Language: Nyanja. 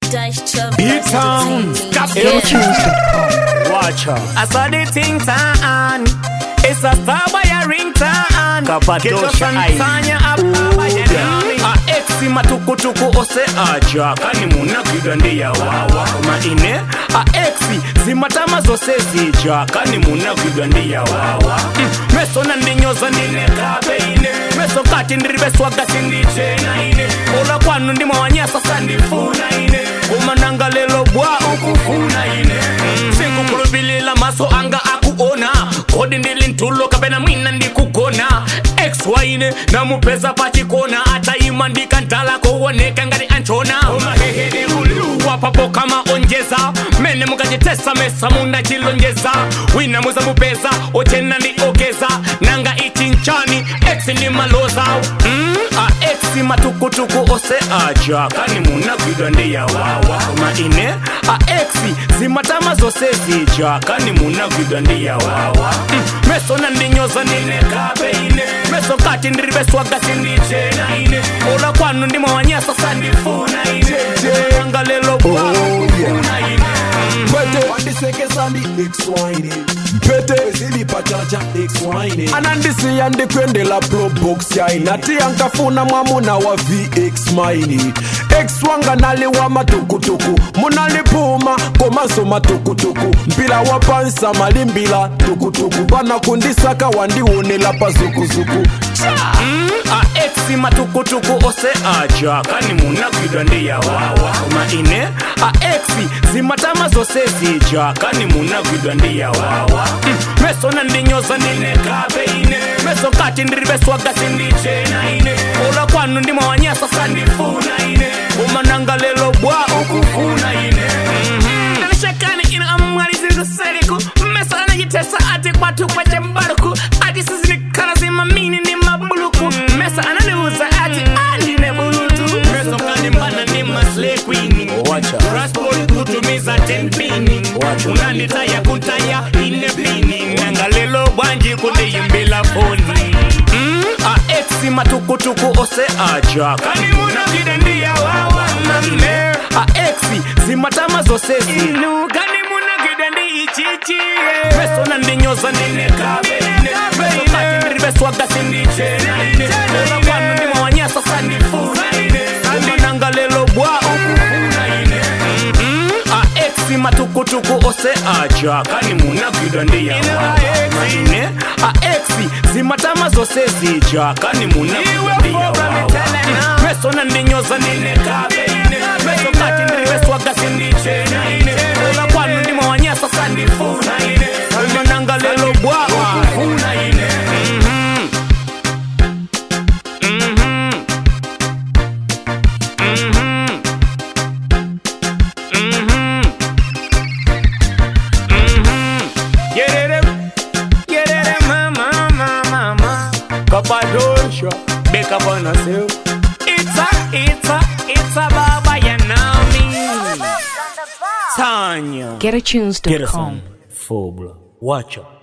B-Town, stop Watch out. I saw the thing turn. It's a star by a ring turn. Kapatosha ai. Santanya apa by a nami. a exi matukutuku ose aja kani munagwidwa ndiyawawa maine a exi zimatama zose zija kani munagwidwa ndiyawawa mm. meso nandinyoza ndinekabeine meso kati ndiribeswaga sindichena ine ola kwanu ndimawanyasa sandifuna ine umananga lelo bwa ukufuna ine mm. sikukhulubilila maso anga akuona kodi ndili ntulo kapena mwina ndikugona ex waine namupeza pachikona atayima ndikandala kuoneka ngati anchona umahehede uluwa papo kama onjeza mene mukachitesa mesa munachilonjeza wina muzamupeza ochena ndi ogeza nanga ichi nchani ex ni maloza mm, a ex matukutuku ose aja kani munagwidwa ndiyawawa maine a ex zimatama zose zija kani munagwidwa ndiyawawa mm, meso nandinyoza ndinekabeine meso kati ndiribeswaga sindichena ine ola kwanu ndimawanyasa sandifuna ine anga lelo bwakufuna ine Mpete wandisekesandi exwine mpete zilipachacha exwine anandisiya ndikwendela probox yaini ati ankafuna mwamuna wa vx maini ex wanga naliwa matukutuku munalipuma komaso matukutuku mpila wa pansa malimbila tukutuku panakundisaka wandiwonela pazukuzuku Mm, a exi matukutuku ose aja kani munagwidwa ndiyawawa maine a exi zimatama zose zija kani munagwidwa ndiyawawa mm, meso nandinyoza ndinekabeine meso kati ndiribeswaga sindichena ine ola kwanu ndimawanyasa sandifuna ine umananga lelo bwa ukufuna ine Mhm. Nalishakani ina amwali zilizoseliku Mesa anajitesa ati kwatu kwa chembaruku Ati sisi ni kala zima mini ni mabuluku Mesa ananiuza ati andine bulutu meso kanimbana ni masle queen Wacha. transport kutumiza 10 pini Wacha. unanditaya kutaya ine pini nanga lelo bwanji kundiyimbila foni mm, a exi matukutuku ose aja kani munagwidwa ndiyawawa mame a exi zimatama zose zinu Nugani munagida ndi ichichi meso nandinyoza ndinekabeine meso kati ndiribeswaga sindichena ine ola kwanu ndimawanyasa sandifuna ine umananga lelo bwa ukufuna ine Mhm. a exi matukutuku ose aja kani munagwidwa ndiyawawa maine a exi zimatama zose zija kani munagwidwa ndiyawawa meso nandinyoza ndinekabeine meso kati ndiribeswaga sindichena ine ola kwanu ndimawanyasa sandifuna ine umananga lelo bwa ukufuna ine Mhm. Mhm. Mhm. Mhm. Mhm. Yerere, yerere, mama, mama, mama. Kapadosha, beka bana seu. It's a, it's a, it's a baba ya nami Tanya. GetAtunes.com. Get us on. Full blood. Watch out.